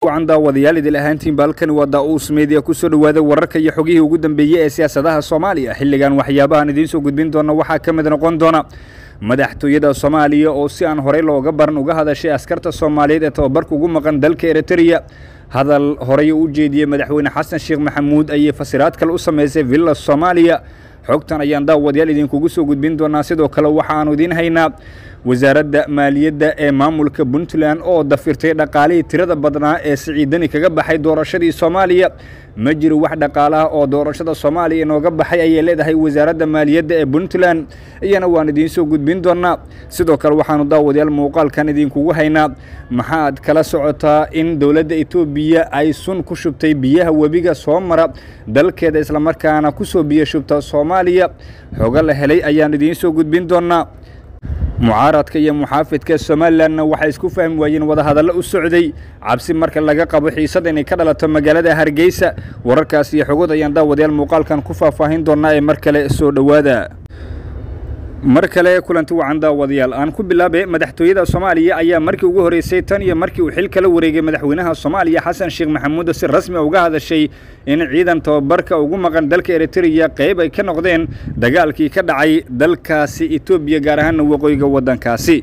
wacan daawadayaal idil ahaantiin baalkani waa daa-uus meediya kusoo dhowaada wararka iyo xogihii ugu dambeeyey ee siyaasadaha soomaaliya xilligan waxyaabahan idiin soo gudbin doona waxaa ka mid noqon doona madaxtooyada soomaaliya oo si aan horey looga baran uga hadashay askarta soomaaliyeed ee tababarka ugu maqan dalka eritreya hadal horey u jeediyey madaxweyne xasan sheekh maxamuud ayay fasiraad kale u samaysay villa soomaaliya xogtan ayaan daawadayaal idinkugu soo gudbin doonaa sidoo kale waxaanu idiin haynaa wasaaradda maaliyadda ee maamulka puntland oo dafirtay dhaqaalihii tirada badnaa ee siciidani kaga baxay doorashadii soomaaliya ma jiro wax dhaqaalaha oo doorashada soomaaliya inooga baxay ayay leedahay wasaaradda maaliyadda ee puntland iyana waan idiin soo gudbin doonaa sidoo kale waxaanu daawadayaal muuqaalkan idinkugu haynaa maxaad kala socotaa in dowladda etoobiya ay sun ku shubtay biyaha webiga soo mara dalkeeda islamarkaana ku soo biyo shubta soomaaliya xogo la helay ayaan idiin soo gudbin doonaa mucaaradka iyo muxaafidka somalilanna waxay isku fahmi waayeen wadahadallo u socday cabsi marka laga qabo xiisad inay ka dhalato magaalada hargeysa wararkaas iyo xogod ayaan daawadayaal muuqaalkan ku faahfaahin doonaa ee mar kale soo dhowaada mar kale kulanti wacan daawadayaal aan ku bilaabay madaxtooyada soomaaliya ayaa markii ugu horeysay tan iyo markii uu xil kala wareegay madaxweynaha soomaaliya xasan sheekh maxamuud si rasmi uga hadashay in ciidan tababarka ugu maqan dalka eritreya qayb ay ka noqdeen dagaalkii ka dhacay dalkaasi etoobiya gaar ahaana waqooyiga waddankaasi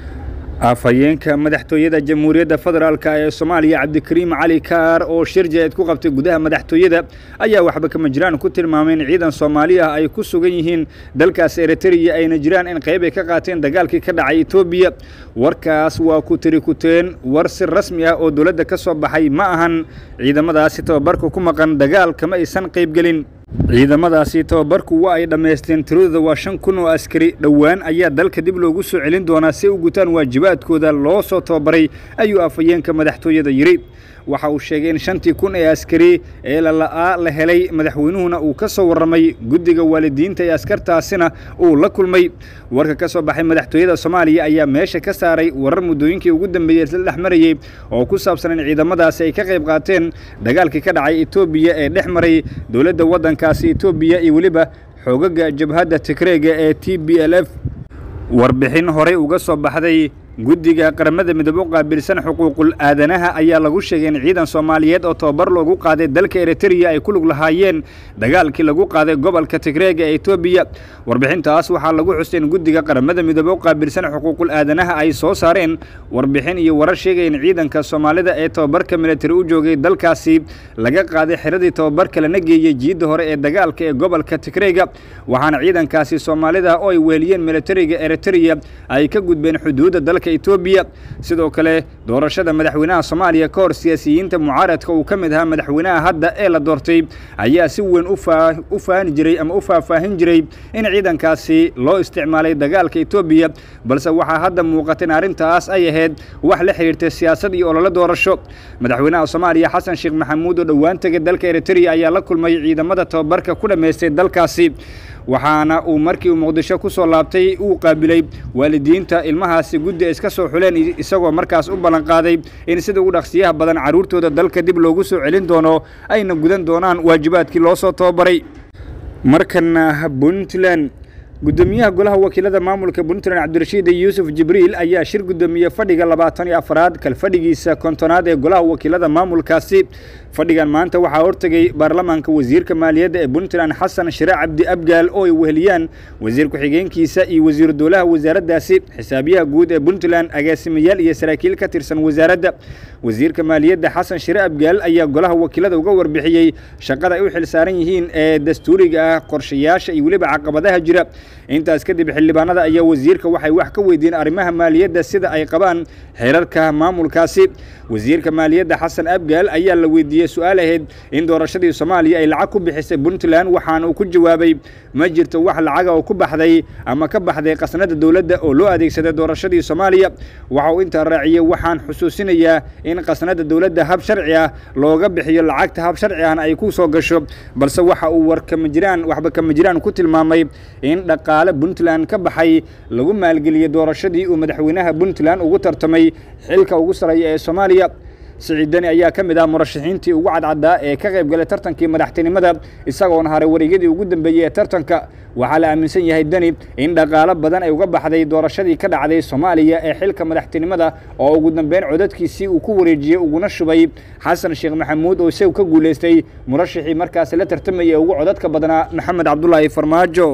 afhayeenka madaxtooyada jamhuuriyadda federaalk ee soomaaliya cabdikariim cali kaar oo shir jeed ku qabtay gudaha madaxtooyada ayaa waxba kama jiraan ku tilmaamay in ciidan soomaali ah ay ku sugan yihiin dalkaas eritreya ayna jiraan in qayb ay ka qaateen dagaalkii ka dhacay etoobiya warkaas waa ku tiri kuteen war si rasmi ah oo dowladda ka soo baxay ma ahan ciidamadaasi tababarka ku maqan dagaalkama aysan qaybgelin ciidamadaasi tababarku waa ay dhammaysteen tiradooda waa shan kun oo askari dhowaan ayaa dalka dib loogu soo celin doonaa si ay u gutaan waajibaadkooda loo soo tababaray ayuu afhayeenka madaxtooyada yidhi waxa uu sheegay in shantii kun ee askari ee lala'aa la helay madaxweynuhuna uu ka soo warramay guddiga waalidiinta ee askartaasina uu la kulmay warka ka soo baxay madaxtooyada soomaaliya ayaa meesha ka saaray warar muddooyinkii ugu dambeeyey isla dhex marayey oo ku saabsan in ciidamadaasi ay ka qayb qaateen dagaalkii ka dhacay etoobiya ee dhex maray dowladda waddankaasi etoobiya iyo weliba xoogaga jabhadda tigreega ee t b l f warbixin horey uga soo baxday guddiga qaramada midoobe u qaabilsan xuquuqul aadanaha ayaa lagu sheegay in ciidan soomaaliyeed oo tababar loogu qaaday dalka eritreya ay ku lug lahaayeen dagaalkii lagu qaaday gobolka tigreega ee etoobiya warbixintaas waxaa lagu xusay in guddiga qaramada midoobe u qaabilsan xuquuqul aadanaha ay soo saareen warbixin iyo warar sheegaya in ciidanka soomaalida ee tababarka militari u joogay dalkaasi laga qaaday xiradii tababarka lana geeyey jiidda hore ee dagaalka ee gobolka tigreega waxaana ciidankaasi soomaalida oo ay weheliyeen militariga eritreya ay ka gudbeen xuduudda dalka etoobiya sidoo kale doorashada madaxweynaha soomaaliya ka hor siyaasiyiinta mucaaradka uu ka mid ahaa madaxweynaha hadda ee la doortay ayaa si weyn u faani jiray ama u faahfaahin jiray in ciidankaasi loo isticmaalay dagaalka etoobiya balse waxaa hadda muuqata in arrintaas ay ahayd wax la xidhiirtay siyaasad iyo ololo doorasho madaxweynaha soomaaliya xasan sheekh maxamuud oo dhowaan tegay dalka eritreya ayaa la kulmay ciidamada tababarka ku dhammaystay dalkaasi waxaana uu markii uu muqdisho ku soo laabtay uu qaabilay waalidiinta ilmahaasi guddi ay iska soo xuleen isagoo markaas u ballan qaaday in sida ugu dhaqsiyaha badan carruurtooda dalka dib loogu soo celin doono ayna gudan doonaan waajibaadkii loo soo tababaray markana puntland gudoomiyaha golaha wakiilada maamulka puntland cabdirashiid yuusuf jibriil ayaa shir gudoomiye fadhiga labaatan iyo afaraad kalfadhigiisa kontonaad ee golaha wakiilada maamulkaasi fadhigan maanta waxaa hortegay baarlamaanka wasiirka maaliyadda ee puntland xasan shire cabdi abgaal oo ay weheliyaan wasiir ku-xigeenkiisa iyo wasiiru dowlaha wasaaraddaasi xisaabiyaha guud ee puntland agaasimayaal iyo saraakiil ka tirsan wasaaradda wasiirka maaliyadda xasan shire abgaal ayaa golaha wakiilada uga warbixiyey shaqada ay u xilsaaran yihiin ee dastuuriga ah qorshayaasha iyo weliba caqabadaha jira intaas kadib xildhibaanada ayaa wasiirka waxay wax ka weydiiyeen arrimaha maaliyadda sida ay qabaan xeerarka maamulkaasi wasiirka maaliyadda xasan abgaal ayaa la weydiiyey su-aal ahayd in doorashadii soomaaliya ay lacag ku bixisay puntland waxaana uu ku jawaabay ma jirto wax lacaga oo ku baxday ama ka baxday qasnada dowladda oo loo adeegsaday doorashadii soomaaliya waxa uu intaa raaciyey waxaan xusuusinayaa in qasnada dowladda hab sharci ah looga bixiyo lacagta hab sharci ahna ay ku soo gasho balse waxa uu war kama jiraan waxba kama jiraan ku tilmaamay in dhaqaale puntland ka baxay lagu maalgeliyey doorashadii uu madaxweynaha puntland ugu tartamay xilka ugu sarreeya ee soomaaliya siciid deni ayaa ka mid ah murashaxiintii ugu cadcaddaa ee ka qayb galay tartankii madaxtinimada isagoona haray wareegyadii ugu dambeeyey ee tartanka waxaa la aaminsan yahay deni in dhaqaalo badan ay uga baxday doorashadii ka dhacday soomaaliya ee xilka madaxtinimada oo ugu dambeyn codadkiisii uu ku wareejiyey uguna shubay xasan sheekh maxamuud oo isagu ka guulaystay murashaxii markaasi la tartamayay ugu codadka badnaa maxamed cabdulaahi farmaajo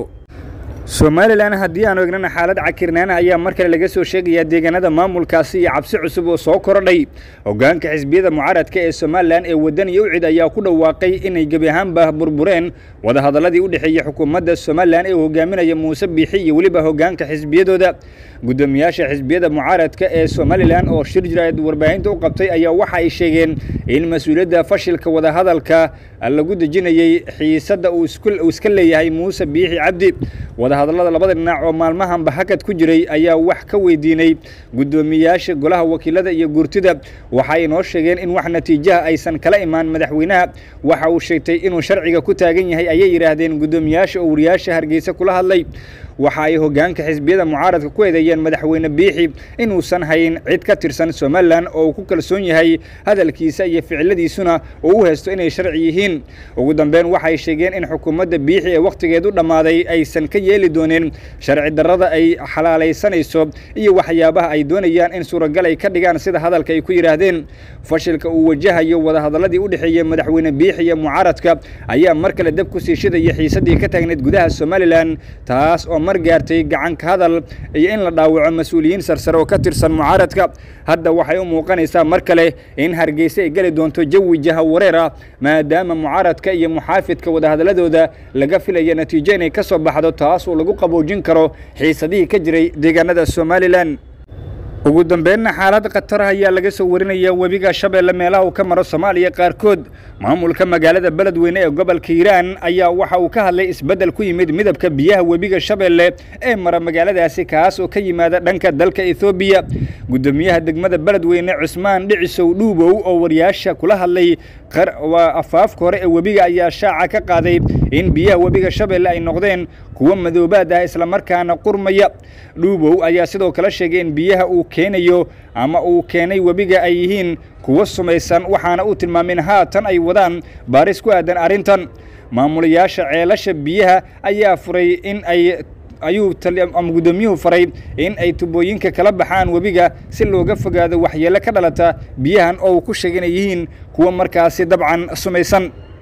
somalilan haddii aanu egnana xaalad cakirnaana ayaa mar kale laga soo sheegayaa deegaanada maamulkaasi iyo cabsi cusub oo soo korodhay hoggaanka xisbiyada mucaaradka ee somalilan ee waddan iyo ucid ayaa ku dhawaaqay inay gebi ahaanba burbureen wadahadalladii u dhexeeyey xukuumadda somalilan ee hogaaminaya muuse biixi iyo weliba hoggaanka xisbiyadooda guddoomiyaasha xisbiyada mucaaradka ee somalilan oo shir jiraad warbaahinta u qabtay ayaa waxa ay sheegeen in mas-uuliyadda fashilka wadahadalka lagu dejinayey xiisadda uu iska leeyahay muuse biixi cabdi wadahadallada labada dhinac oo maalmahanba hakad ku jiray ayaa wax ka weydiinay guddoomiyaasha golaha wakiilada iyo gurtida waxa ay noo sheegeen in wax natiijaha aysan kala imaan madaxweynaha waxa uu sheegtay inuu sharciga ku taagan yahay ayay yidhaahdeen guddoomiyaasha oo wariyaasha hargeysa kula hadlay waxa ay hoggaanka xisbiyada mucaaradka ku eedeeyeen madaxweyne biixi inuusan hayn cid ka tirsan somalilan oo uu ku kalsoon yahay hadalkiisa iyo ficiladiisuna oo u haysto inay sharci yihiin ugu dambeyn waxay sheegeen in xukuumadda biixi ee wakhtigeedu dhammaaday aysan ka yeeli dooneen sharci darrada ay xalaalaysanayso iyo waxyaabaha ay doonayaan in suuragal ay ka dhigaan sida hadalka ay ku yidhaahdeen fashilka uu wajahayo wadahadalladii u dhexeeyey madaxweyne biixi iyo mucaaradka ayaa mar kale dab ku sii shidaya xiisaddii ka taagneyd gudaha somalilan taas oo mar gaartay gacanka hadal iyo in la dhaawaco mas-uuliyiin sarsare oo ka tirsan mucaaradka hadda waxay u muuqanaysaa mar kale in hargeysa ay geli doonto jawi jaha wareer ah maadaama mucaaradka iyo muxaafidka wadahadalladooda laga filaya natiijo inay ka soo baxdo taas oo lagu qaboojin karo xiisadihii ka jiray deegaanada somalilan ugu dambeynna xaalad khatar ayaa laga soo warinaya webiga shabeelle meelaha uu ka maro soomaaliya qaarkood maamulka magaalada beledweyne ee gobolka hiiraan ayaa waxa uu ka hadlay isbeddel ku yimid midabka biyaha webiga shabeelle ee mara magaaladaasi kaas oo ka yimaada dhanka dalka ethoobiya guddoomiyaha degmada beledweyne cusmaan dhicisow dhuubow oo wariyaasha kula hadlay waa afaafka hore ee webiga ayaa shaaca ka qaaday in biyaha webiga shabeelle ay noqdeen kuwo madoobaad ah islamarkaana qurmaya dhuubow ayaa sidoo kale sheegay in biyaha uu keenayo ama uu keenay webiga ay yihiin kuwo sumaysan waxaana uu tilmaamay in haatan ay wadaan baaris ku aadan arrintan maamulayaasha ceelasha biyaha ayaa furay in ay ayuu ama guddoomiyuhu faray in ay tubooyinka kala baxaan webiga si looga fogaado waxyeelo ka dhalata biyahan oo uu ku sheegay inay yihiin kuwo markaasi dabcan sumaysan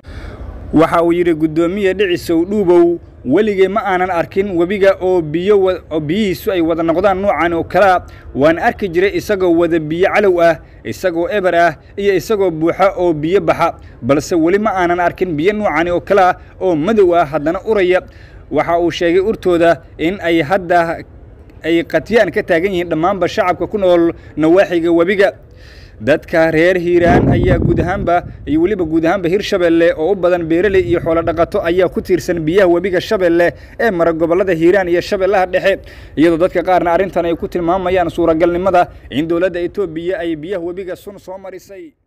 waxa uu yidhi guddoomiye dhicisow dhuubow weligay ma aanan arkin webiga oo biyo oo biyihiisu ay wada noqdaan noocan oo kalea waan arki jiray isagoo wada biyo calow ah isagoo eber ah iyo isagoo buuxa oo biyo baxa balse weli ma aanan arkin biyo noocani oo kalea oo madow ah haddana uraya waxa uu sheegay urtooda in ay hadda ay qatyaan ka taagan yihiin dhammaanba shacabka ku nool nawaaxiga webiga dadka reer hiiraan ayaa guud ahaanba iyo weliba guud ahaanba hir shabeelle oo u badan beeraley iyo xoolo dhaqato ayaa ku tiirsan biyaha webiga shabeelle ee mara gobollada hiiraan iyo shabeellaha dhexe iyadoo dadka qaarna arrintan ay ku tilmaamayaan suuragalnimada in dowladda etoobiya ay biyaha webiga sun soo marisay